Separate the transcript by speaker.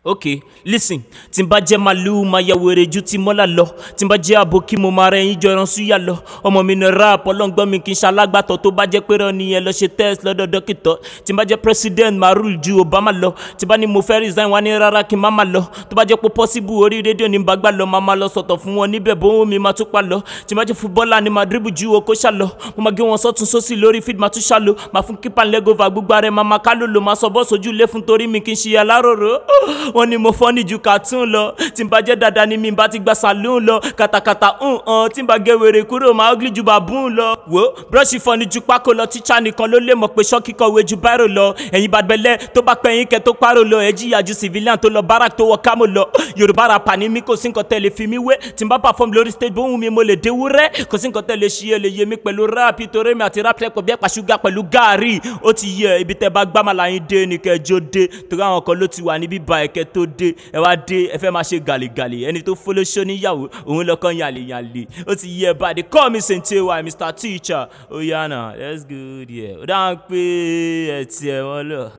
Speaker 1: ok listen tí n bá jẹ́ màlúù máa ya wèrè ju ti mọ́là lọ tí n bá jẹ́ àbòkí mo máa rẹ̀ yín jọ ẹran súyà lọ ọmọ mi ní rap ọlọ́ngbọ́n mi kì í ṣalágbàtọ̀ tó bá jẹ́ pé rán nìyẹn lọ ṣe test lọ́dọ̀ dókítà tí n bá jẹ́ president máa rule ju obama lọ tí n bá ní mo fẹ́ resign wá ní rárá kí n má má lọ tó bá jẹ́ pé possible orí rédíò ní bàgbà lọ máa má lọ sọ̀tọ̀ fún wọn níbẹ̀ bó mi máa tún pa lọ tí n bá jẹ́ footballer ni máa dribble ju oko ṣá lọ mo máa gé wọn sọ́tún sósì lórí feed máa tún ṣá lọ máa fún kípa lẹ́gọ́fà gbogbo ara ẹ̀ máa máa ká lòlò máa sọ bọ́ọ̀sì ojú ilé fún torí mi kì í ṣe aláròrò wọn ni mo fọ́ ní ju cartoon lọ tí n bá jẹ́ dada ni mi bá ti gba saloon lọ kàtàkàtà ń hàn tí n bá gé wèrè kúrò máa ugly ju baboon lọ. wo búrọ́ọ̀ṣì fọ́ ni ju pákó lọ tíṣà nìkan ló lè mọ̀ pé ṣọ́ọ̀kì kọ̀wé ju báírò lọ ẹ̀yin bàbẹ̀lẹ̀ tó bá pẹ́ yín kẹ́ tó párò lọ ẹ̀ jìyà ju civilian tó lọ barak tó wọ kámò lọ yorùbá rapa ni mí kò sí nǹkan tẹ́lẹ̀ fi mí wé tí n bá perform lórí stage bóhùn mi mo lè déwúrẹ́ kò sí nǹkan tẹ́lẹ̀ ṣí ẹ lè yé mi pẹ̀lú rap torí mi àti rap lẹ́kọ̀ọ́ bí ẹ̀pà ṣúgà pẹ̀lú gàárì ó ti yẹ ibi tẹ́ bá gbámàlà yín dé ni kẹjọ dé torí àwọn kan ló ti wà níbí ba ẹ̀kẹ́ tó dé ẹ wá dé ẹ fẹ́ máa ṣe gàlégàlé ẹni tó fọlọ́ṣọ́ níyàwó òun lọ́kàn yàlèyàlè ó ti yẹ báyìí call me sèǹtẹ̀ wa mr teacher ó yànnà that's good yeah ó dáhùn pé ẹ̀ tiẹ̀ wọ́n lọ.